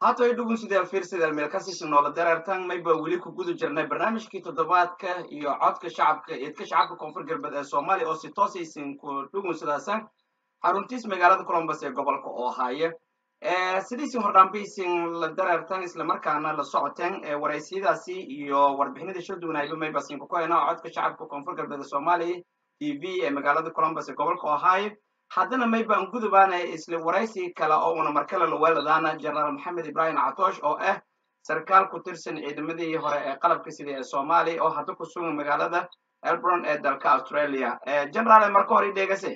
haatoy dhugunsideel fiirsideel meelkasiisi noola dareertan mayba weli ku guda jirnay barnaamijkii toddobaadka iyo codka shacabka eedka shacabka koonfur galbeed ee soomaaliya oo si toosaysin ku dhugunsidaasan xaruntiis magaalada colombus ee gobolka ohaaye sidiisin hordhaanbaysin la dareertan islamarkaana la socoteen waraysiyadaasi iyo warbixinadii soo duwanayba mayba siin kukohayna codka shacabka koonfur galbeed ee soomaaliya t v ee magaalada colombus ee gobolka ohaaye haddana mayban gudubaana isla waraysi kale oo una markale laweeladaana jenaraal maxamed ibrahim catoosh oo ah sarkaal ku tirsan ciidamadii hore ee qalabka sida ee soomaaliya oo hadda ku sugan magaalada elbron ee dalka australia generaale marka hore idheegase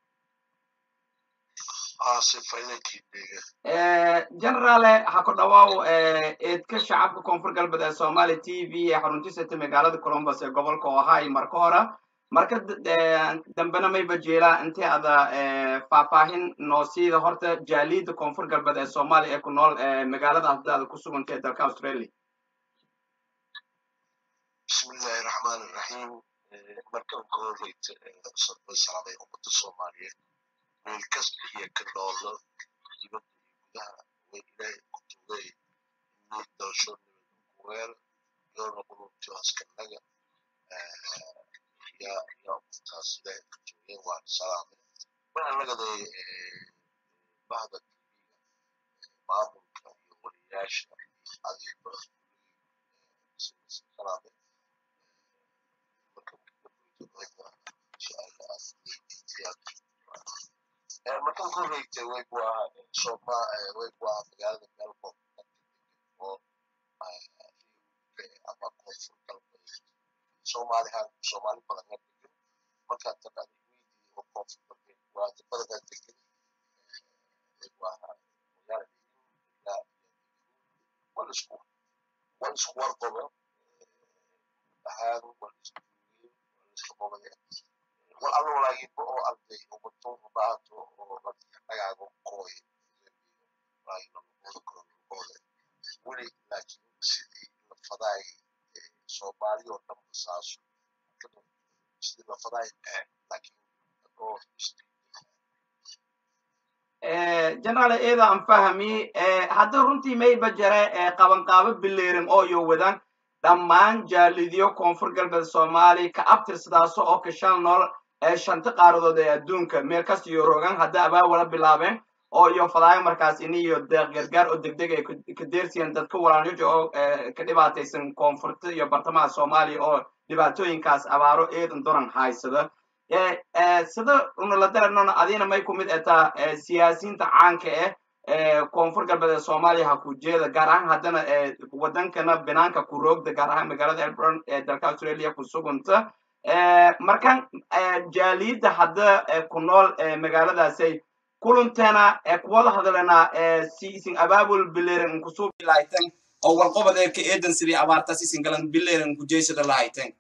generaale ha ku dhawaaw eedka shacabka koonfur galbeed ee soomaaliya t v ee xaruntisata magaalada colombus ee gobolka ohio marka hore marka dambena mayba jeelaa intii ada faahfaahin noosiida horta jaaliidda koonfur galbeed ee soomaaliya ee ku nool magaalada hadda ada ku suganta ee dalka australia bismillahi raxmaan iraxiim markan ka horreyta way salaamay ummadda soomaaliyeed meel kasta iyo ka noolo dibadda iyo gudaha way ilaahay ku tugay inay doosho nabadkuweel yoona qulubti askanaga ya ya ummadtaas ilaahay ka tugeen waan salaamay waxaa lagaday bahda tv maamulka iyo waliyaasha adiiba salaamay markan ku horreysay way ku ahaa soma way ku ahaa magaalada melbourne oo ama koonfur galbeed soomaalihan soomaali badan ka degan markaa taqaana weydii oo koonfur galbeed waa badanaa degan way ku ahaa magaalada ilaa wal isku wal isku warqoba ahaan wal isku wal isku qobaya wal alla walaagiba oo arday ubato ubaato oo dhagaago kooy weli laakiin sidii la fadaay soomaali oo dhan basaaso sidii la fadaay laakiin oo generaal eeda aan fahmi hadda runtii mayba jare qabanqaabo bileerin oo iyo wadan dhammaan jaalidiyo koonfur galbeed soomaaliya ka abtirsadaaso oo kashan nool shanta qaaradood ee adduunka meel kasta iyo rogan hadda abaawala bilaabeen oo iyo fadaayo markaas ini iyo deeq gargaar oo degdeg ay ka deersiyeen dadka walaanyoja oo ka dhibaataysan koonfurta iyo bartamaha soomaaliya oo dhibaatooyinkaas abaaro eedan doran haysada sida unala daranona adina may ku mid etaa siyaasiyiinta caanka ah koonfur galbeed ee soomaaliya ha ku jeeda gaar ahaan haddana wadankana binaanka ku roogda gaar ahaan magaalada elbron ee dalka australia ku sugunta markan jaaliyadda hadda ku nool magaaladaasay kulanteena kuwada hadalena si isin abaabul bileeren kusoo bilahayten oo walqobadeeka eedan sidii abaartaas isin galan bileeren kujeysada lahayten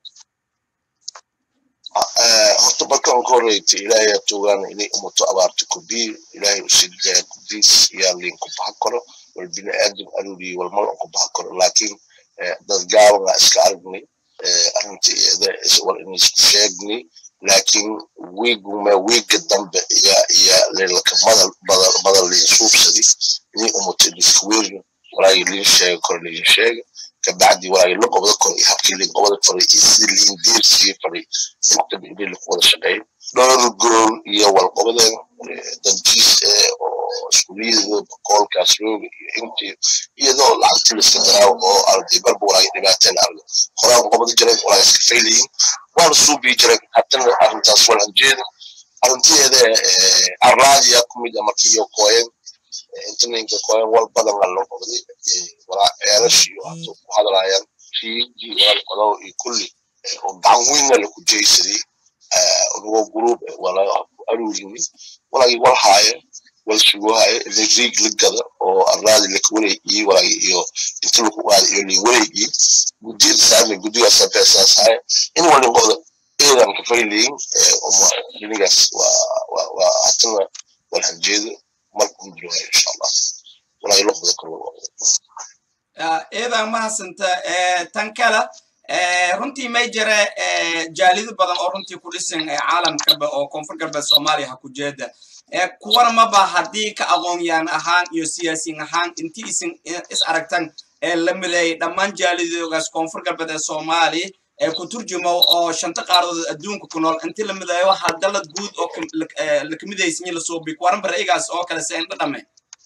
horta markan ka horreyta ilaahay atugaan inay umuto abaarta kubii ilaahay usidaya kudiis yaa liin ku baxa karo wal bini aadam aruriyi walmal ku baxa karo laakiin dad gaaban iska aragnay arrintii war in isku sheegnay laakiin wiigume wiiga dambe iya iya lelaka madal badal badal liin suubsadi inay umuto lisweerin walaagi liin sheega kor liin sheega kabacdi walaagi la qobda kor iyo habkii liin qobda faray iyo sidii liin diirsii faray intaba inay laku wada shaqeyn dhowr gool iyo walqobadeen dantiis oo iskuuliyada boqolkaas rooga iyo intii iyadoo lacagtii laiska daraawo oo arday barba walaagi dhibaateen arga horaan qobada jireen walaagi iska faylayin waana suubii jireen haddana arrintaas walan jeeda arrintiyeeda arraadiya kumid a markii iyo kooyen intaninka kooyen wal badan aa loo qobday walaa ceelash iyo hata ku hadlaayaan riigi wal qodow iyo kulli oo gacan weynna laku jeysaday unugoo guruub wala aruurini walaagi wal haaye wal sugu haaye riig la gada oo arraadi laka wareegii walaagi iyo inta laku qaada iyo lin wareegii gudiyada saarni gudigaasa beesaas haaye in walin qoda eedan ka faylayin dinigaas waa waa hatana wal hanjeeda markun jirwaayo insha allah walaagi loqda karo eedan mahadsanta tan kale runtii may jire jaalido badan oo runtii ku dhisan caalamkaba oo koonfur galbeed soomaaliya ha ku jeeda kuwana maba haddii ka aqoonyaan ahaan iyo siyaasiyin ahaan intii isin is aragtan la mideeyay dhammaan jaalidoogaas koonfur galbeed ee soomaaliya ee ku turjumo oo shanta qaaradood adduunka ku nool intii la mideeyo waxaa dalad guud oo la kamidaysanyi la suubi kuwaran baraigaas oo kale se indha dhame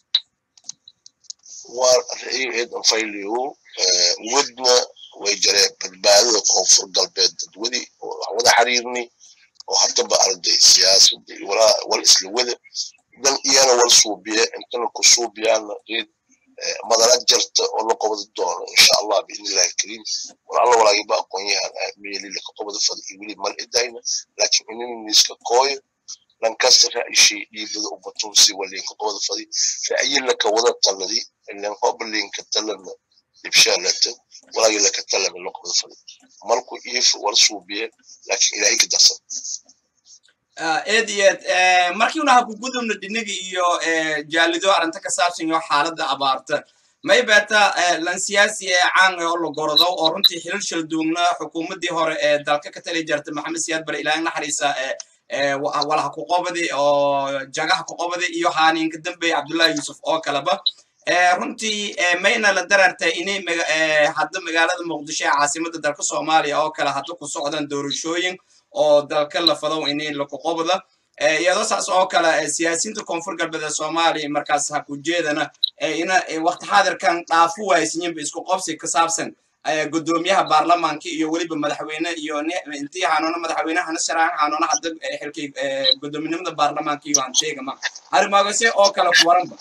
waa ra'yigeed fayliyo wadna way jareen badbaadada koonfur galbeed dadwadi oo wada xiriirni oo haddaba arday siyaasada wal isla wada dan iyana wal suubiye intana ku suubiyaana reed madala jarta oo la qobadi doono insha allah biidnillahi alkariim war alla walaagiba aqoonyahan meelila ka qobada fada iyo weli mal idayna laakiin inini iska kooyo lankasta ra'yishii dhiibada ubatunsi walinka qobada fadi ra'yilaka wada taladi ilan hobalinka talana ibshaalata walaagilaka talana la qobada fadi marku iif wal suubiye laakiin ilaahay ka darsan eed iyo eed markiina ha ku gudubno dhinigi iyo jaalido arrinta ka saabsan iyo xaaladda abaarta may beeta lan siyaasi ee caan oo la gorodo oo runtii xilal shal duugna xukuumaddii hore ee dalka ka tali jarta maxamed siyaad bare ilaahay naxariisa walaha ku qobadi oo jagaha ku qobadi iyo haaniinka dambeeye cabdullahi yuusuf oo kaleba runtii mayna la darartay inay hadda magaalada muqdisho ee caasimadda dalka soomaaliya oo kale hadda ku socdaan doorashooyin oo dalka la fadow inay laku qobda iyadoo saas oo kale siyaasiyiinta koonfur galbeed ee soomaaliya markaas ha ku jeedana ina waqti xaadirkan dhaafu waaysinyinba isku qobsi ka saabsan gudoomiyaha baarlamaanka iyo weliba madaxweyne iyo intii hanuuna madaxweynehana sharaan hanuuna hadda xilkay gudoominimada baarlamaanka iyo aan sheegama arrimaagase oo kale ku waranba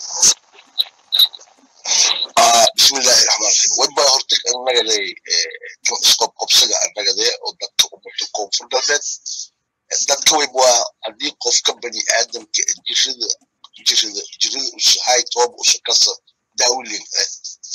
bismillahi raxmaan raxiim wadbaa horta annagaday isqobqobsaga annagade oo dadka ummadda koonfur galbeed dadka wayb waa haddii qofka bani aadamka jirida jirida jirida usahay tooba usa kasa daawilin kale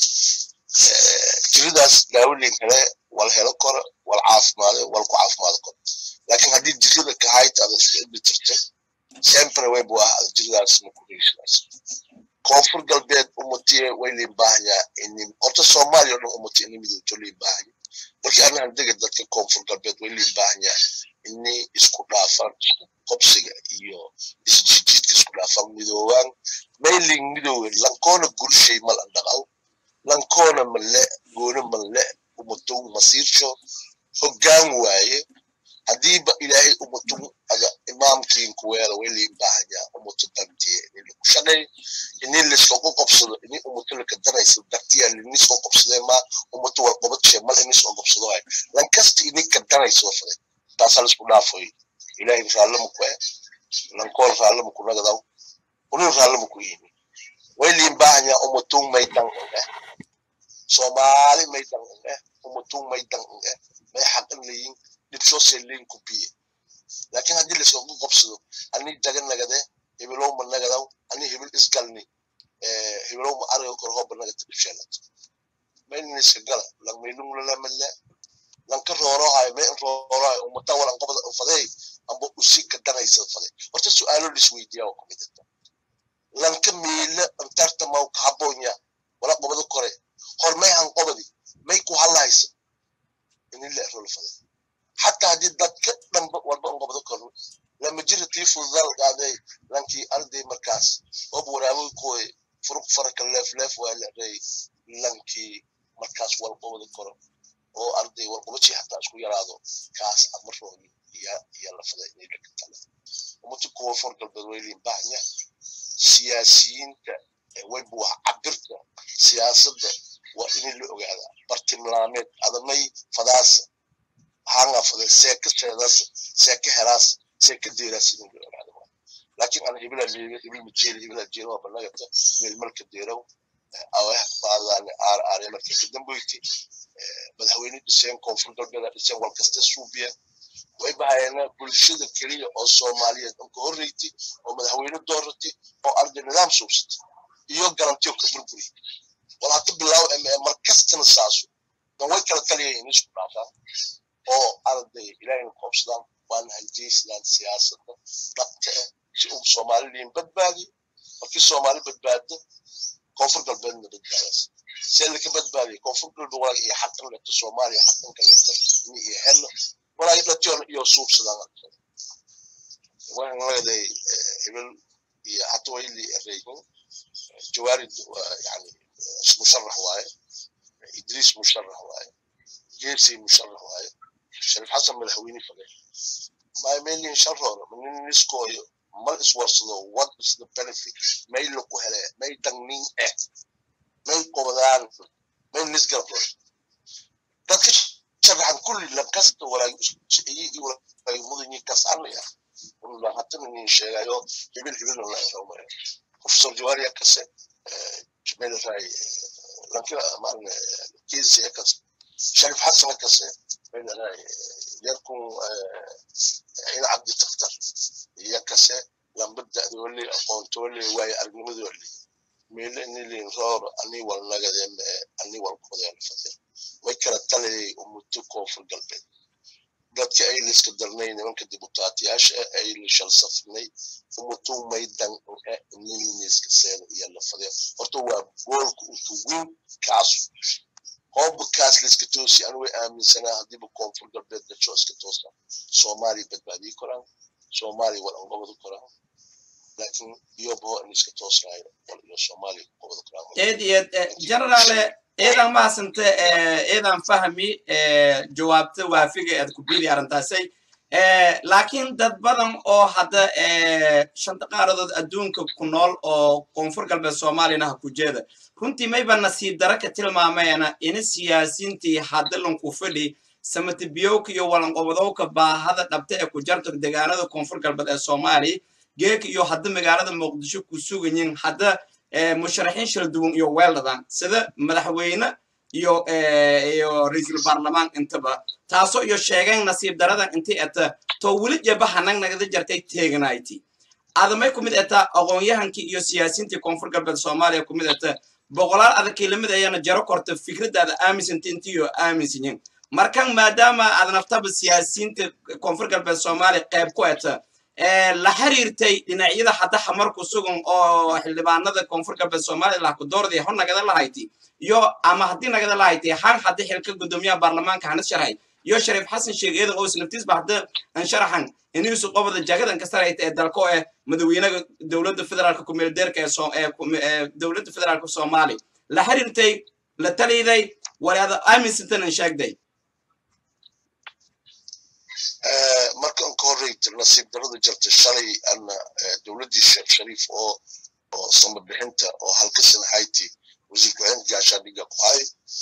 jiridaas daawilin kale wal helo koro wal caafimaade wal ku caafimaado koro laakiin haddii jirida kahayt ada iska ibi tirto sempre wayb waa jiridaas makuheshinaas koonfur galbeed umatiye way liin baahanyaa inin horta soomaaliya o dhan umati ini midowto liin baahanya markii anahan dega dadka koonfur galbeed way liin baahanyaa ini isku dhaafaan isku qobsiga iyo isjijiidka isku dhaafaan midoowaan mayling midoowe lankoona gurshay mal andhaqaw lankoona male goona male umatow masiirsho hoggaan waaye haddiiba ilaahay umatum ada imaamkiin kuweela way liin baahanyaa umato dantiye ini lagu shaqay ini liskoku qobsado ini umato laka daraysa dartiya linisko qobsadee ma umato wal qobadshe mal inisko qobsado ay lankasta ini ka daraysa wafade taasaa lisku dhaafoy ilaahay raallama ku eh lankool raallama ku nagadaw unin raallama ku yimi way liin baahanyaa umatum may dan eh soomaali may dan eh umatum may dan eh may xaqan leeyin dhibsoo seelleyn ku biye laakiin haddii layskagu qabsado ani daga nagade hebelowma nagadaw ani hebel isgalni hebelowma ariga kor hooba nagata dhibsheelat maynin iska gala langmaylunglalamale lanka roorohayo may roorohayo umata walan qobada fadey amba usi ka danaysa fadey horta su'aalo lisweydiyaa waa kumidata lanka miila antarta maw kahabonya wala qobada kore hor may han qobadi may ku halahaysa inin la erol fadey حتى هذه الدكة لما والبقى قبضة كله لما جرت لي فضل قاعدة لانكي أرضي مركز أبو راوي كوي فرق فرق اللف لف ولا ري لانكي مركز والقبضة كله أو أرضي والقبضة شيء حتى أشكو يرادو كاس أمر روحي يا يا لفظة إني لك الكلام ومتى كوي فرق البدويلي بعنيا سياسيين ويبوها عبرت سياسة وإني اللي أقعد برتملامات هذا مي فداسة hanga fada seeka seedas seeka helaas seeka deeraas idin garaado laakiin ana ibila leeyo ibil mijeel ibila jeero waa banagata meel malka deerow awah baadaan aar aar markii ka dambeeyay madaxweyne dhiseen koonfur galbeed dhiseen wal kasta suubiya way bahayna bulshada kaliya oo Soomaaliyeed oo ka horeeytay oo madaxweyne dooratay oo arday nidaam suubsatay iyo garantiyo ka burburi wala ka bilaw markastana saaso dan way kala taliyeen isku dhaafaan oo arday ilaahay qoobsadaan waan haljeysnaan siyaasadda dhabta ah si uu soomaaliyiin badbaadi markii soomaali badbaado koonfur galbeedna badbaadaas see laka badbaadiya koonfur galbeed walaga iyo xaqan leta soomaaliya xaqanka leta dadkiona iyo suubsadaan waxaan leedahay hebel iyo hata wayli ereyhin jawaarid yani musharax waaye idriis musharax waaye geersey musharax waaye sharif xasan madaxweyne fage maaymeelin sharroona nin niskooyo mal iswarsado what is the benefit may laku hele may dangnin eh may qobadaan may nisgarfo dadka sharaxan kulli lankasta walaagiyigi walaagi mudanyi kasanaya unla hatana nin sheegayo hibil hibil la xiromaya professor jawaria kase meelray lankila maarne kiisi kase sharif xasan kase meelray yarkun ina cabdi taktar iyo kase lambada wali aqoonto wali waaye aragnimada wali meele nilin roor ani wal nagadeen ani wal qodeen fadel way kala talay umutu koonfur galbeed dadka ay liska darnay nimanka dibutaatiyaasha ay la shalsafnay umutu maydan niliniska seen iyo la fadel horta waa goolka intu weyn kaasu hooba kaas liska toosi anu way aaminsanaa haddiiba koonfur galbeed gajo iska toosa soomaaliya badbaadii koraan soomaaliya wal angobada koraan laakiin iyobo in iska toosnayo wal iyo soomaaliya qobada koraan eed iyo generale eedan mahasante eedan fahmi jawaabta waafiga ead ku biidi arrintaasay laakiin dad badan oo hadda shanta qaaradood adduunka ku nool oo koonfur galbeed soomaaliyana ha ku jeeda runtii mayba nasiib dara ka tilmaamayana ina siyaasiintii haddalanku fadhi samatibiyowka iyo walanqobadowka baahada dhabta ee ku jarta deegaanada koonfur galbeed ee soomaaliya geeka iyo hadda magaalada muqdisho ku sugayin hadda musharaxiin shal duwan iyo weeldadan sida madaxweyne iyo iyo ra-iisul baarlamaan intaba taasoo iyo sheegeen nasiib daradan intii eta to weli jeba hanag nagada jartay teeganayti adamay kumid eta aqoon-yahankii iyo siyaasiintii koonfur galbeed soomaaliya kumid eta boqolaal adagkii lamid ayana jaro korta fikradaada aaminsanti intiyo aaminsanyin markan maadaama aad naftaba siyaasiyiinta koonfur galbeed soomaaliya qayb ku eta la xiriirtay dhinacyada hadda xamarku sugan oo xildhibaanada koonfur galbeed soomaaliya lahku doorday hor nagada lahayti iyo ama haddii nagada lahayti han haddi xilka gudoomiyaha baarlamaanka hanas sharhay iyo shariif xasan sheeg eedan oo islaftiisba hadda an sharaxan iniisu qobada jagadan ka sarayta ee dalko ee madaxweynaha dowladda federaalka kumeeldeerka ee dowladda federaalka soomaaliya la xiriirtay la taliday walaada aaminsantan an sheegday markan ka horreyta nasiib darada jirta shalay ana dowladdii sheekh shariif oo oo samabixinta oo halka sana hayti wasiir ku-xigeenka gaashaadhiga ku hay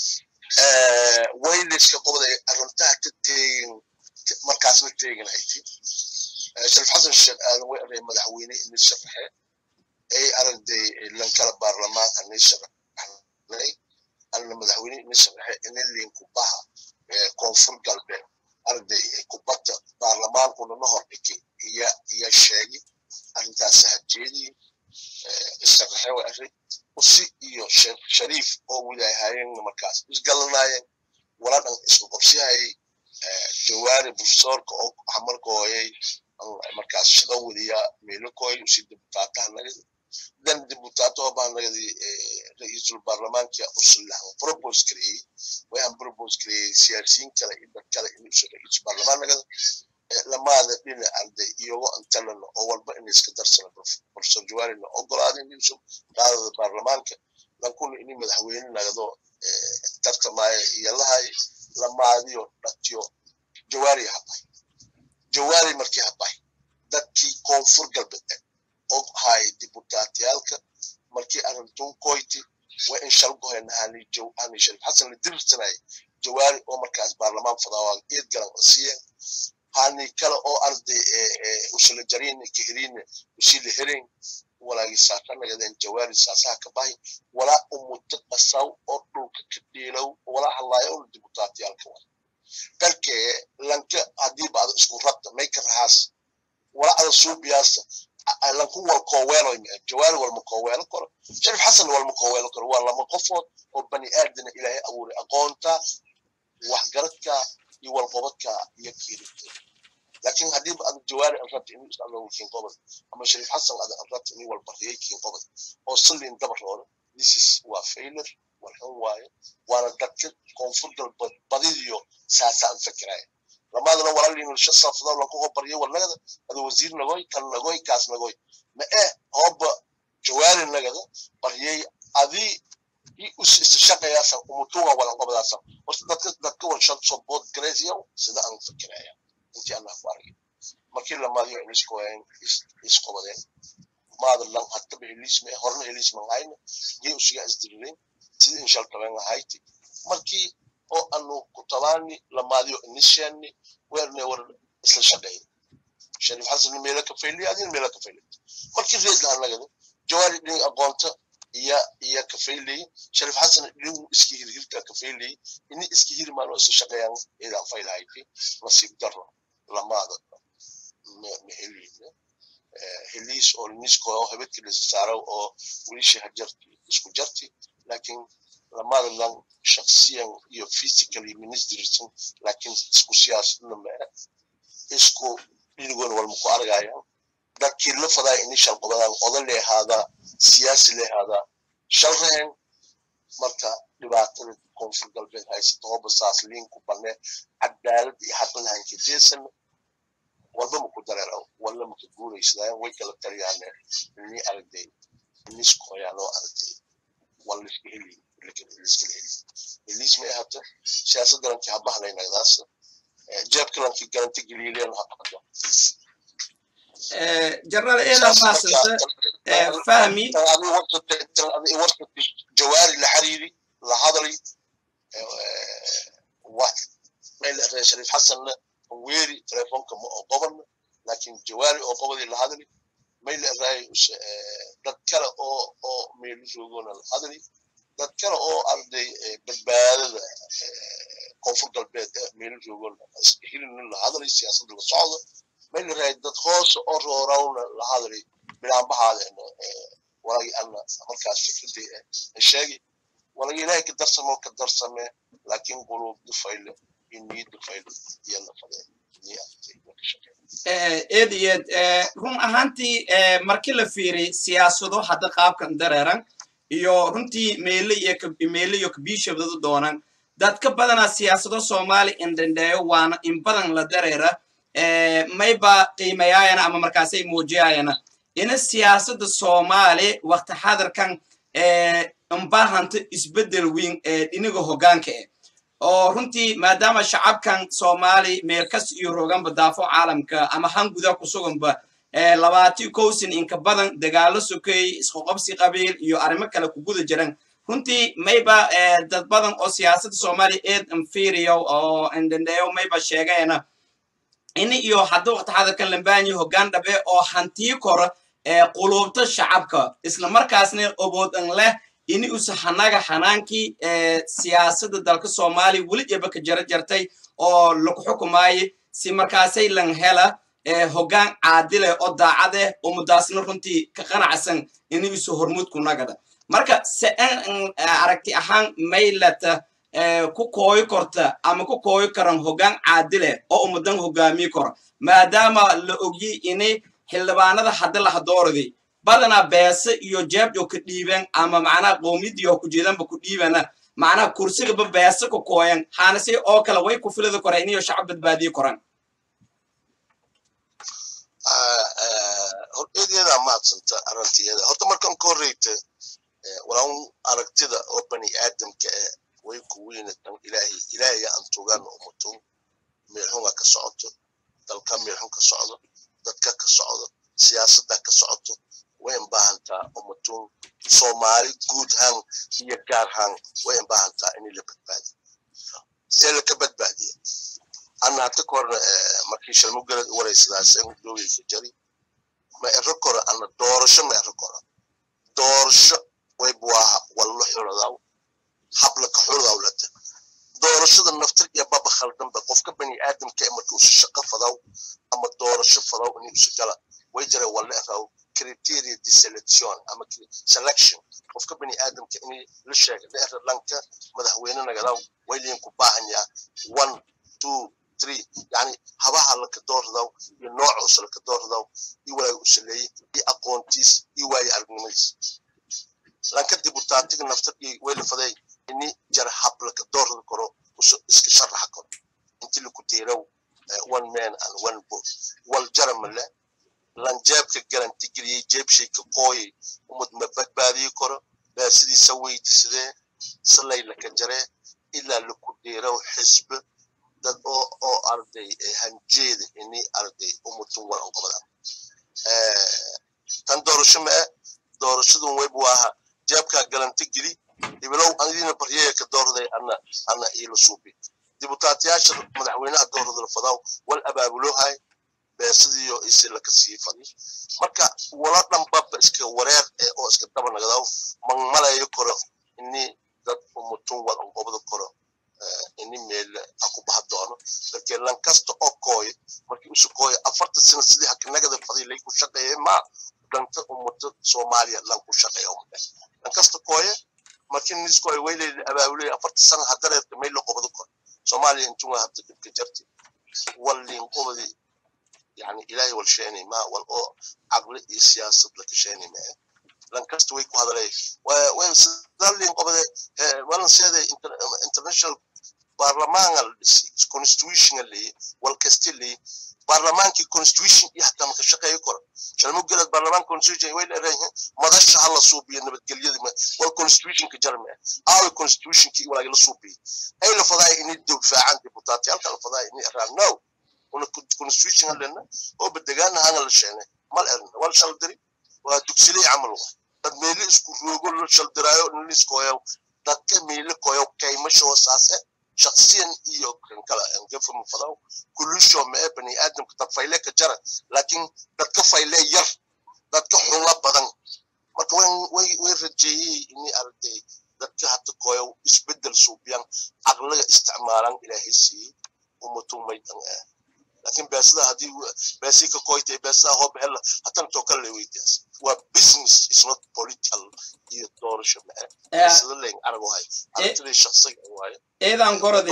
wayliska qobada arrintaha ka teegin markaasna teegin hayti sharif xasan sheekh aadan way array madaxweyne ini sharaxe ay aragday lankala baarlamaan ani sharaxnay ana madaxweyne ini sharaxe ini linkubaha koonfur galbeed arday kubadda baarlamaankuna na hor dhigay iya iya sheegay arrintaasi hajeedii isaqaxe wa array usi iyo sheekh shariif oo wilaayahayeen markaas isgalanaayeen wala dhan isku qabsiyayay jawaari profesorka oo hamarka hooyay markaas shaqo wadiya meelokooy usi dibutaataha nagadi dan dibutaato baa nagadi ra-iisul baarlamaanka usullahan propose gareeyey waxaan propose gareeyey siyaasiyiin kale iyo dad kale inuusu ra-iisul baarlamaan nagada lamaada dhina arday iyago antalana oo walba in iska darsana professor jawaarina ogolaada inuusu qaadada baarlamaanka lankuna ini madaxweyne nagado tartamaayo iyo lahay lamaadiyo dhatiyo jawaari habay jawaari markii habay dadkii koonfur galbeed og hay dibutaatiyaalka markii arintun koyti waa in shalgohen hani sharif xasan la dirsanay jawaari oo markaas baarlamaan fadawaan eed galan siiyeen hani kale oo arday usula jarin kihirin usila herin walaagi saaqanagadeen jawaari saasaha ka bahay walaa umuta qasaw oo dhulka ka dhiilow walaa halaayo oo dibutaatiyaalka waa dalkee lanka haddii baad isku rabta mayka rahaas walaa ada suubiyaasa lanku wal kooweelo jawaari walma kooweelo karo sharif xasan walma kooweelo karo waa lama qofood oo bani aadana ilaahay abuuray aqoonta waxgaradka iyo walqobadka iyo kiirinta laakiin haddiiba ada jawaari an rabta inuu isdhalo kiin qobad ama sharif xasan ada an rabta inuu walbariyay kiin qobad oo sallin dabarooda this is waa failure walxun waaye waana dadka koonfur galbeed badidiyo saasa an fikiraya lamaadana walaalin shasafda lagu hobaryo walnagada adu wasiir nagoy kan nagoy kaas nagoy ma eh hooba jawaari nagada baryay adii i us istishaqayaasa umutunga walan qabadaasa horta dadka dadka warshan sobood garaysiya sida aan fikiraya intii allah ku argay markii lamaadiyo culiskoayan isqobadeen maada lan hatta helisme horna helisme hayna gee usiga isdirireen sida inshal taben ahayti markii oo anu kutabani lamaadiyo inishani weerne war isla shaqeyn sharif xasan meela ka fayli adin meela ka fayli markii reed la nagada jawaari dhin aqoonta iya iya ka fayli sharif xasan dhin iski hirhirka ka fayli ini iski hirmaano isla shaqeeyaan ila faylahayti nasiib darro lamaada mehelina heliis oo nisko oo habadkii la saaro oo wiilashii hajarti isku jarti laakiin lamada lan shakhsiyan iyo physically ministerisan laakiin isku siyaasadna ma isku dhinigoon walma ku argayaan dadkii la fadaa ini shalqobadaan oda leehaadaa siyaasi leehaadaa shalreen marka dhibaatada koonfur galbeed haysta hooba saas liinku banne cadaalad iyo xaqan lahanka jeesan walba maku dareero walla maka guuraysadaan way kala taliyaane ini aragday niskoyaanoo aragday walla iska heli liska heli heliis may ahata siyaasadda lankii habahlaynagdaas jeebka lankii garanta geliileen haqado جرال إلى ما سنت فهمي ورطة جواري لحريري لحضري واحد ما شريف حسن ويري تليفونك قبل لكن جواري او قبل لحضري ما إلا راي dad kale oo oo meel joogona hadali dad kale oo arday badbaadada koonfur galbeed meel joogona hilin la hadalay siyaasadda la socdo meel raay dad hoos oo roorawna la hadalay bilaanbaxaadeen walagi anna markaas fikradii sheegi walagi ilaahay ka darsamo ka darsame laakiin quluub dufayle iyo niyad dufayle iyo nafadeen eed iyo eed run ahaantii markii la fiiriy siyaasado hadda qaabkan dareeran iyo runtii meele iyo meele iyo kabiishabdadu doonan dadka badanaa siyaasado soomaali indhendheeyo waana in badan la dareera mayba qiimayaayana ama markaasay muujiyayana ina siyaasadda soomaali wakti xadarkan imbahanta isbeddel weyn ee dhiniga hoggaanka eh oo runtii maadaama shacabkan soomaali meelkas iyo roganba daafo caalamka ama han guda ku suganba labaati kowsin inka badan dagaalo sokeey isqoqobsi qabiil iyo arrimo kale ku guda jiran runtii mayba dad badan oo siyaasadda soomaaliya eed inferiyo oo indhendheeyo mayba sheegayana ini iyo hadda waqti xadarkan lambaanyi hoggaan dhabe oo hantii kora quluubta shacabka isla markaasna oboodan leh ini usa hanaga hanaankii siyaasadda dalka soomaaliya weli jeba ka jara jartay oo lagu xukumaaye si markaasay lan hela hoggaan caadile oo daacade oo mudaasna runtii ka qanacsan ini usa hormuudku nagada marka se aragti ahaan maylata ku kooyi korta ama ku kooyi karan hoggaan caadile oo ummadan hogaamiyi kora maadaama la ogyi ini xildhibaanada hadda la hadooradi badanaa beese iyo jeebjo ka dhiiben ama macnaha qowmiyadiyo ku jeedanba ku dhiibana macnaha kursigaba beese ku kooyan haanase oo kale way ku filida kora iniyo shacab badbaadiyi koran hordeedeeda maadsanta arrinteeda horta markan ka horreyta walaan aragtida oo bani aadamka eh way ku weynatan ilaahay ilaahay aan tugan umuto meelxunga ka socoto dalka meelxun ka socdo dadka ka socdo siyaasadda ka socoto way baahantaa umutuun soomaali guud ahaan iyo gaar ahaan way baahantaa in la badbaadiyo see laka badbaadiya ana hata korna markii shalmugalad wareysadaas doweyka jari ma ero koro ana doorasho ma ero koro doorasho way buwaaha wallo xuladaw hablaka xuladaw lata doorashada naftir iyo baba khaldanba qofka bani aadamka ee marka usu shaqo fadaw ama doorasho fadaw in usu gala way jira walle raw criteria de selection ama selection qofka bani aadamka in la sheega dheer lanka madaxweyne nagadaw way liin ku baahan yaa one two three yani habaha laka doordaw iyo noocuusa laka doordaw iyo walaaga u saleeyey iyo aqoontiis iyo waaye aragnimadiis lanka dibutaatiga naftarkii way lafaday ini jara hab laka doorda karo iska sharaxa karo inti laku teeraw one man and one vote wal jaramale lan jeebka garanti geliyey jeebshayka qooyay umad ma badbaadiyi karo baa sidiisa weydisadee salay laka jaree ilaa laku dheerow xisbe dad oo oo arday hanjeeda ini arday umutun walan qobada tan doorasho ma ah doorashadun web waaha jeebkaa galanti geli hibilow anidina baryaya ka doorday ana ana iila suubi dibutaatiyaasha madaxweynaha dooradala fadaw wal abaabulohay beesadiyo isi laka sii fadi marka wala dhanbaba iska wareer oo iska daba nagdaw man malayo koro ini dad umutun walan qobada koro ini meel aku baha doono laakiin lan kasta oo kooyo markii usu kooyo afarta sano sidii hakanagada faday lay ku shaqeeyay ma danta ummada soomaaliya lan ku shaqeeya umade lan kasta kooye markii niskooyo weylayda abaabulay afarta sano hadareerka meel la qobado kor soomaaliya intunga hadda dhibka jarti wallin qobadi yani ilaahay wal sheenay ma wal oo caqli iyo siyaasad la kasheenay ma lan kasta way ku hadalay way sidalin qobade walan seeday international baarlamaanal constitutional wal kastili baarlamaankii constitution iyo hataa maka shaqeeyo karo shalmo gelad baarlamaan constitution way leedahay madasha hala suubiyo nabadgelyada wal constitutionka jarme aawi constitutionki walaagi la suubiyo ay la fadaay inay difaacan dibutaati halka la fadaay inay araan no una constitution halena oo badegaana hana la sheenay mal erna wal shal diri waa dugsilay camal wa dad meeli isku roogo la shal diraayo liskooyo dadka meeli kooyo kaymasho saase shakhsiyan iyo kan kala angafa mufadaw kulusho ma ee bani aadamka dad fayle ka jara laakiin dadka fayle yar dadka xunla badan marka way way rajeeyey inay arday dadka hata kooyo isbedel suubiyan aqliga isticmaalan ilaahay siiyey ummatuu maydan ah laakiin beesada haddii beesii ka kooytay beesada hoob hela hatan too kale weydiyaas waa business is not political iyo doorasho ma ah beesada leen arago hay aragtidii shakhsiga waaye eedan gorodi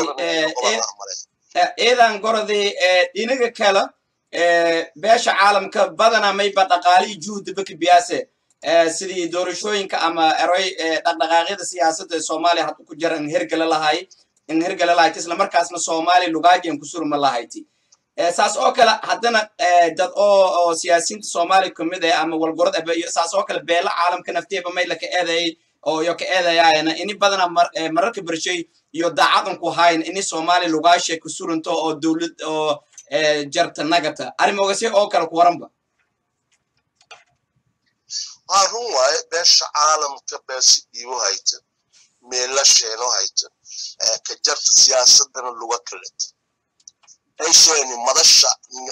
eedan gorodi dhinaga kale beesha caalamka badana mayba dhaqaalihi juhdiba kabiyaase sidii doorashooyinka ama eroy dhaqdhaqaaqyada siyaasadda soomaaliya hadda ku jira in hergala lahay in hergala lahayti isla markaasna soomaaliya lugaajiyan ku surma lahayti saas oo kale haddana dad oo oo siyaasiyiinta soomaaliya kamid ah ama walgorod saas oo kale beela caalamka nafteeba mayla ka eedayay oo yo ka eedayaayana ini badana mararka bershay iyo daacadan ku hayn ini soomaaliya lugaashe ku suranto oo dowlad oo jarta nagata arrimogase oo kale ku waranba waa run waaye beesha caalamka beesi dhiibo hayta meela sheeno hayta ka jarta siyaasadana luga kaleta ay sheeni madasha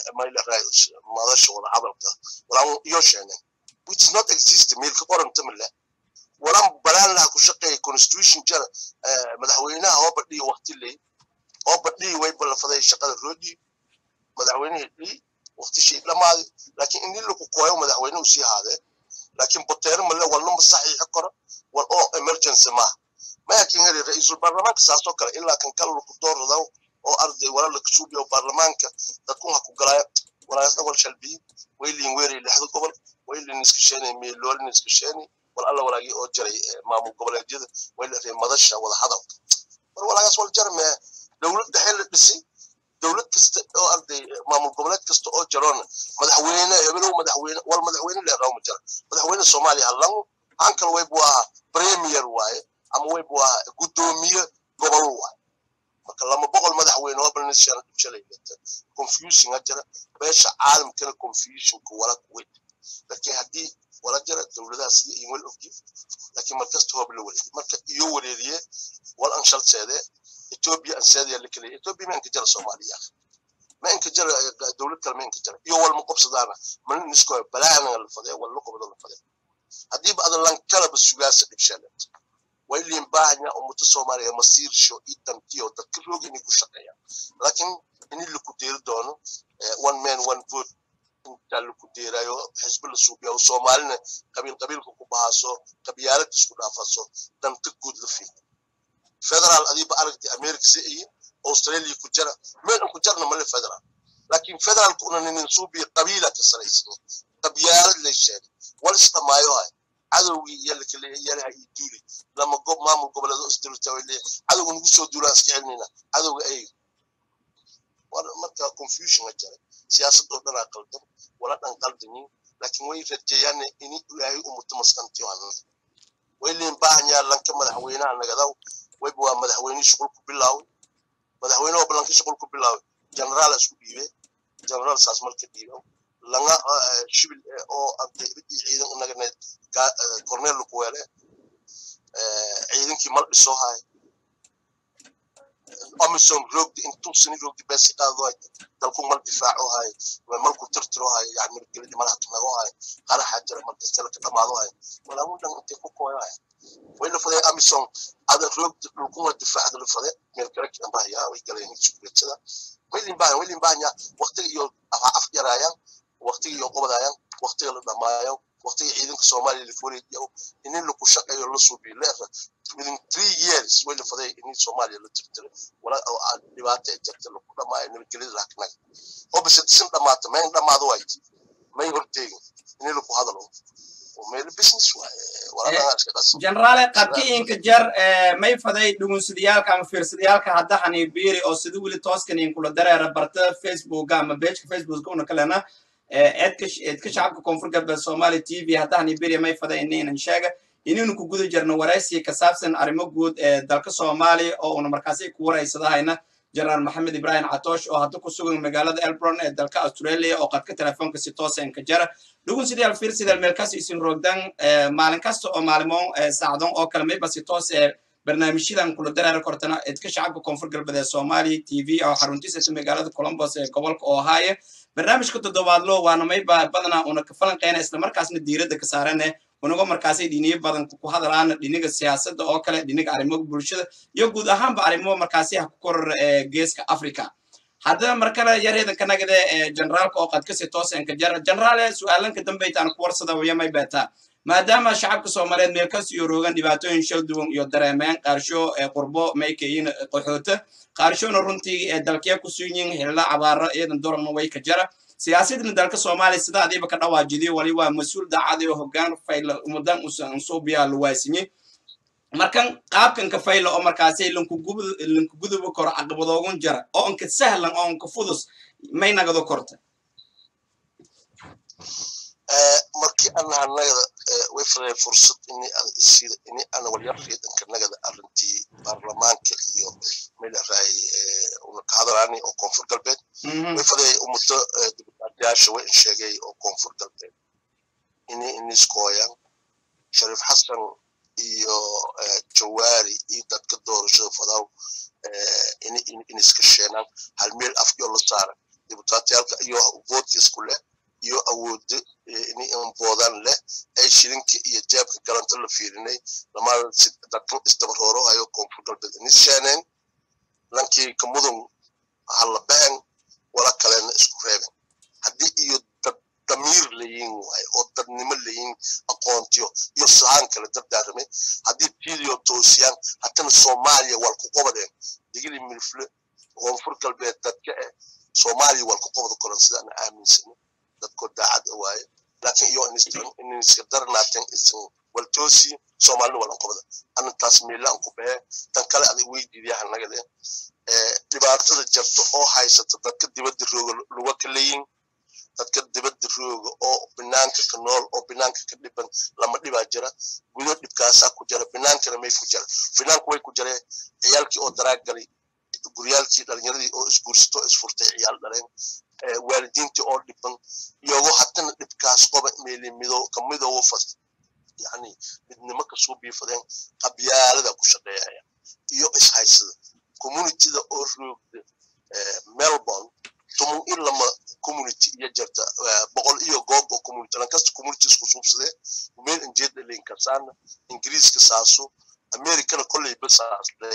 madasha wada hadalka walaan iyo sheenen which is not exist meelka qoranta male walaan balaan laha ku shaqeeya constitution jara madaxweynaha oo badhiyo waqti ley oo badhiyo way ballafaday shaqada roodii madaxweynihii dhii waqti shay dhamaaday laakiin in lagu kooyo madaxweyne uu sii haadee laakiin boteero male walnuma saxiixi karo wal oo emergency maaha mayakin heli ra-iisul baarlamaanka saasoo kale ilaa kan kale lagu dooradaw oo arday wala la kasuubiyo baarlamaanka dadkun ha ku galaayo walaasna wal shalbiyi waylin weeray lixda gobol waylin iska sheenay meeloolin iska sheenay wal alla walaagii oo jiray maamul goboleedyada wayla madasha wada hadalka mar walaagaas wal jarme dowlad dhexe la dhisay dowlad kasta oo arday maamul goboleed kasta oo jaroona madaxweyne hebelow madaxweyne wal madaxweyne leeraw ma jira madaxweyne soomaaliya hallan ankal wayb waa premier waaye ama wayb waa guddoomiye gobol waaye marka lama boqol madaxweyne oo balnishan shalay leta confusing jira beesha caalamkana confusionka wala kuwey laakiin haddii wala jira dowladaha sida in wel ogyi laakiin markasta hoob la wareegay marka iyo wareeriye wal an shal seede ethiopia an seede la kale ethiopia ma inka jira soomaaliya ma inka jira dowlad kale ma inka jira iyo wal ma qobsadaana man nisko balaana la fadee wal la qobdo la fadee haddii ba adan lan kala basugaasa dhibshalet waylin baahanya ummata soomaaliya masiirsho iyo dantiyo dadka roog inay ku shaqeeyaan laakiin in laku deeri doono one man one vote inta laku deerayo xisbi la suubiyo soomaalina qabiil qabiilka ku bahaaso qabyaalad isku dhaafaso danta guud la fiido federal adiiba aragti america si iyo australia ku jira meel ku jarna male federal laakiin federalku una nin suubiyo qabiila ka saraysan qabyaalad la sheegay wal isdhamaayo hay cadowgii iyo lakale yalaha iyo duuli lama gob maamul goboleedo isdirta way leeyahay cadowga nagu soo duulaan iska celinayna cadowga ay marka confusion a jira siyaasadoo dhanaa qaldan wala dhan qaldanin laakiin way rajayaan in ilaahay umuto maskantiyo hanna way liin baahanyaa lanka madaxweynaha nagadaw wayba waa madaxweynihii shuqul ku bilaaway madaxweyne oo balanka shuqul ku bilaaway generaal isku dhiibe generaal saas marka dhiibo langa shibil oo ante ridii ciidan unagana cornel ku weele ciidankii mal dhisoo haay amisom roogdi intuu sini roogdi beesi qaado hay dalku mal difaaco hay malku tirtiro hay yani margelidi malaha tunago hay qaraxa jira markasta laka dhamaado hay walaamu dhan intay ku kooyo hay way la faday amisom ada roogdi dhulkuma difaacda la fade meel kale kidan bahaya way galeen iskuleedsada waylin baahan waylin baahanya waqtiga iyo af yaraayaan waqtiga iyo qobadaayaan waqtiga la dhamaayo waqtiga ciidanka soomaaliya la fureeyo in lagu shaqeeyo la suubiyo leefa within three years way la faday in soomaaliya la tirtiro wala dhibaato ay jirta lagu dhamaayo nabadgelyada laaknaga oo bise disin dhamaata mayn dhamaado wayti may horteegin in lagu hadalo meel business generaale qabkiinka jar may faday dhugunsadayaalka ama fiirsadayaalka hadda haniibiiri oo sida weli tooskan inkula dareera barta facebooka ama bejka facebooka una kalena eedka shacabka koonfur galbeed soomaaliya t v hadda haniibiiri may faday inaynan sheega inaynu ku guda jirno waraysi ka saabsan arrimo guud ee dalka soomaaliya oo una markaasi ku waraysadahayna jenaraal maxamed ibrahim catoosh oo hadda ku sugan magaalada elbron ee dalka australia oo qadka telefoonka si toosan ka jara dhugun sidaal fiir sidaal meel kas isin roogdan maalin kasta oo maalimo saacdon oo kale mayba si toos ee barnaamijyadan kula dareera kortana edka shacabka koonfur galbeed ee soomaaliya t v oo xaruntiisata magaalada columbus ee gobolka ohio barnaamijka toddobaadlo waana mayba badanaa una ka falanqeyna islamarkaasna diiradda ka saarane unago markaasay dhiniyo badan ku hadalaana dhiniga siyaasadda oo kale dhiniga arrimo bulshada iyo guud ahaanba arrimo markaasi ha ku koror geeska africa haddaba mar kale yareedan ka nagade generaalka oo qadkasi toosanka jara generaale su-aalanka dambeytaan ku warsada wayamay beetaa maadaama shacabka soomaaliyeed meel kas iyo roogan dhibaatooyin shal duwan iyo dareemeen qaarsho qurbo maykayin qaxoota qaarshona runtii dalkee ku suunyin xilila cabaaro iyadan dorana way ka jara siyaasadna dalka soomaaliya sida adiiba ka dhawaajidiyo wali waa mas-uul daacadi oo hogaan fayla umudan usuubiyaa luwaasinye markan qaabkanka fayla oo markaasi lankuguduba koro caqabadoogun jara oo anka sahlan oo anka fudus may nagado korta markii ana nagada way fadeen fursad ini sida ini ana walyar riidanka nagada arrintii baarlamaanka iyo milaray una ka hadalaani oo koonfur galbeed way fadee umuto dibutaatiyaasha way sheegay oo koonfur galbeed ini iniskooyan shariif xasan iyo jawaari iyo dadka doorashada fadaw iniska sheenaan hal meel afyo la saaran dibutaatiyaalka iyo voodka isku leh iyo awoodo ini inboodan leh ay shilinka iyo jeebka galanta la fiirinay lamaa dadkan isdabarooro hayo koonfur galbeed inis sheeneen lankii kamudun hala been wala kalena isku reeben haddii iyo dad damiir layin waayo oo dadnimo layin aqoontiyo iyo sahaan kale dardaaramay haddii tiidiyo toosiyaan hatana soomaaliya wal ku qobadeen digili milfle koonfur galbeed dadka eh soomaaliya wal ku qobada koran sidaan aaminsana dadko daacad waaye laakiin iyo iniska darnaaten isan wal toosi soomaalina walan qobada anintaas miilaan ku behe tan kale aday weydiidayaha nagade dhibaatada jarto oo haysata dadka dibadda rooga luga ka leeyin dadka dibadda rooga oo binaanka ka nool oo binaanka ka dhiban lama dhibaa jira gudo dhibkaasaa ku jira binaankana may ku jira binaanku way ku jireen ciyaalkii oo daraag galay guryaalkii dhalinyaradii oo isguursato isfurtay ciyaal dhaleen waalidiintii oo dhiban iyago hatana dhibkaas qoba meeli mido kamidoowo fas yani midnimo kasoo biifadeen qabyaalada ku shaqeeyaya iyo ishaysada communityda oo roogda melbourne tumun in lama community iyo jirta boqol iyo goob oo community lankasta community isku suubsadee meel injeed dhalin karsaana ingiriiska saaso americana kolley basaasday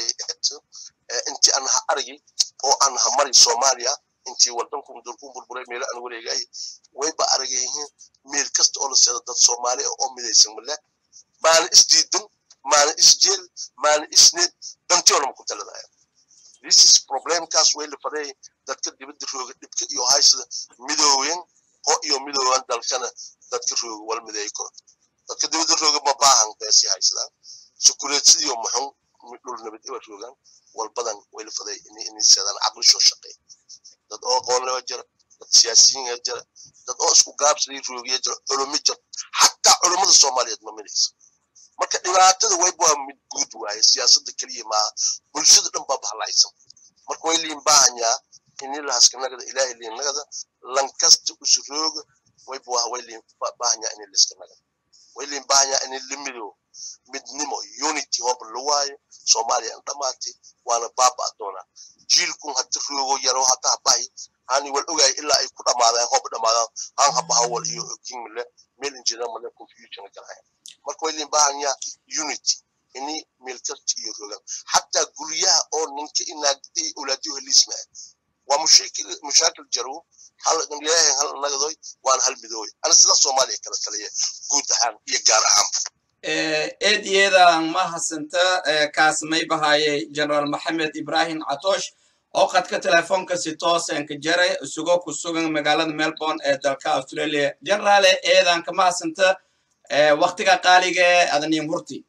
intii aan ha argi oo aan ha mari soomaaliya intii wadanku dulku burburay meelo aan wareegay wayba aragayihiin meel kasta oo la seedo dad soomaali oo midaysan male maana isdiidan maana isjeel maana isneed dantiyo lama ku taladaya this is problemkaas way la faday dadka dibadda rooga dhibka iyo haysada midoowen oo iyo midooban dalkana dadka rooga wal mideey karo dadka dibadda rooga ma baahan beesi haysadaan sukureedsidiyo muxun dhul nabad iba roogaan wal badan way la faday inay seedaan caqlishoo shaqeey dad oo aqoon leba jira dad siyaasiyiin jira dad oo isku gaabsaday roogiya jira culumi jira xataa culummada soomaaliyeed ma midaysa marka dhibaatada wayb waa mid guud waaye siyaasadda keliya maaha bulshada dhan baa bahlaysan marka way liin baahanyaa ini lahaskanagada ilaahay liinnagada lankasta usu rooga wayb waa way liin baahanyaa ini liskanagada way liin baahanyaa ini limido midnimo unity hooba la waayo soomaaliya an dhamaatay waana baaba doonaa jiilkun hadda roogo yaro hadda habahay hani wal ogaay ilaa ay ku dhamaadaan hooba dhamaadaan han habaha wal iyo kingmile meel injina male confusion galaya marka way liin baahanyaa unity ini meel kasta iyo rogan xataa guryaha oo ninka inaagdi awlaadiyo heliisma waa mushakil mushaakil jaro hal ilaahay hal nagadoy waan hal midooy ana sida soomaaliya kala taliya guud ahaan iyo gaar ahaan eed iyadan ma hasanta kaas may bahaye generaal maxamed ibrahim catosh oo qadka telefoonka si toosanka jaray isagoo ku sugan magaalada melbourne ee dalka australia generaale eedan kama hasanta waktiga qaaliga ee adanin hurti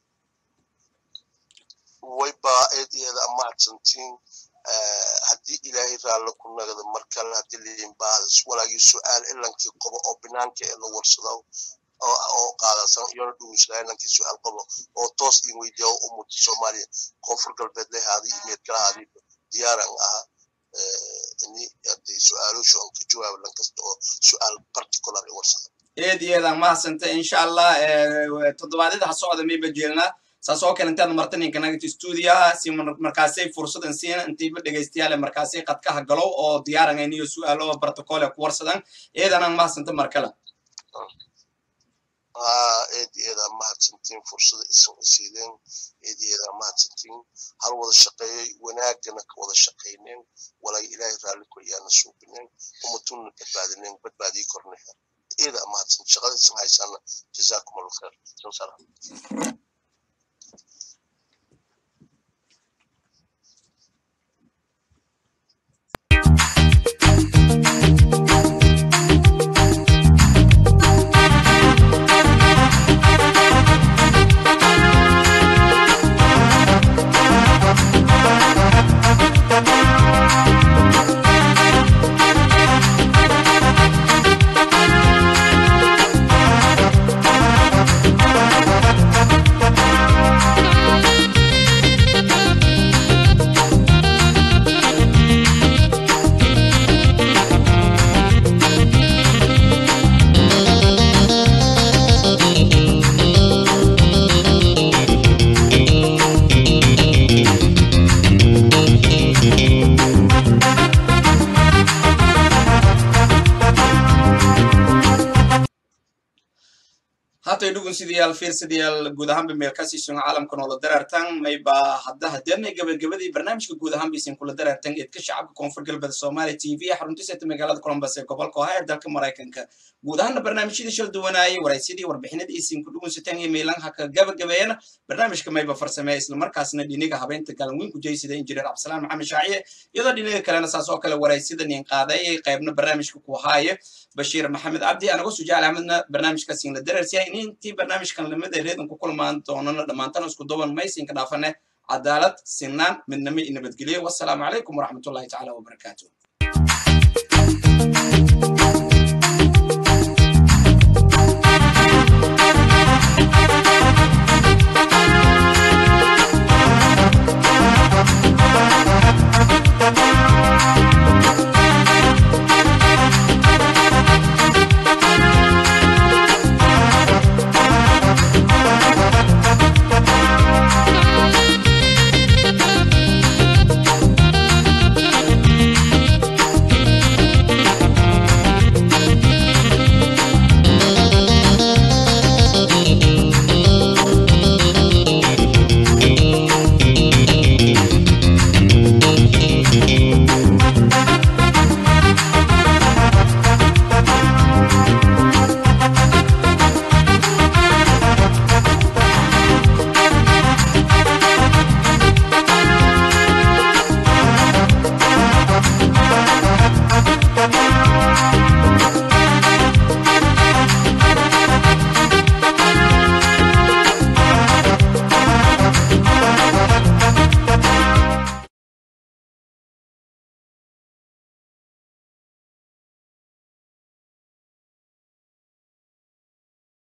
wayba eed iyada amahadsantiin haddii ilaahay raallo ku nagada mar kale haddii liinbahadas walaagii su-aal ilankii qobo oo binaanka ee la warsado oo qaadasan iyona dhugunsalaanankii su-aal qabo oo toos in weydiya ummadda soomaaliya koonfur galbeed lehaadii iyo meedkalahaadii diyaaran ahaa ini haddii su-aaloshu aan ka jawaabo lan kasta oo su-aal particular i warsada eed iyadan mahasanta insha allah toddobaadyada ha socda mayba jeelnaa saas oo kale intaad marta ninka nagati stuudiyaha si markaasay fursadan siina intiiba dhegaystayaale markaasay qadkaha galow oo diyaarangayn iyo su-aalo protocol ku warsadan eedanan mahasanta mar kale eed iyada mahadsantiin fursada isan isiideen eed iyada mahadsantiin hal wada shaqeeyey wanaagana ka wada shaqayneen walay ilaahay raalli ku ayaana suubineen umatunna badbaadineen badbaadii korneha iyada mahadsan shaqada isan haysaana jazaakum allahu khair salaam hatay dhugun sidayaal fiirsadayaal guud ahaanba meel ka siisun caalamka noola dareertan mayba hadda hadeernay gabagabadii barnaamijka guud ahaan baysan kula dareertan eedka shacabka koonfur galbeed soomaaliya t v xaruntiisata magaalada columbus ee gobolka ohio dalka maraykanka guud ahaana barnaamijyadii shal duwanaayay waraysidii warbixinadii isin ku dhugunsateen iyo meelan haka gabagabeeyana barnaamijka mayba farsameeya islamarkaasna dhiniga habeynta galanweyn ku jeysida injineer cabdisalaan maxamed shaaciye iyadoo dhiniga kalena saas oo kale waraysida nin qaadayay qaybna barnaamijka ku haaye bashiir maxamed cabdi anagoo sujaal axmedna barnaamijkaasiin la dareersiya intii barnaamijkan lamida reedan ku kulmaan doonana dhammaantana isku duban maysinka dhaafane cadaalad sinaan midnimo iyo nabadgelyo wassalaamu calaykum waraxmatullahi tacaala wabarakaatu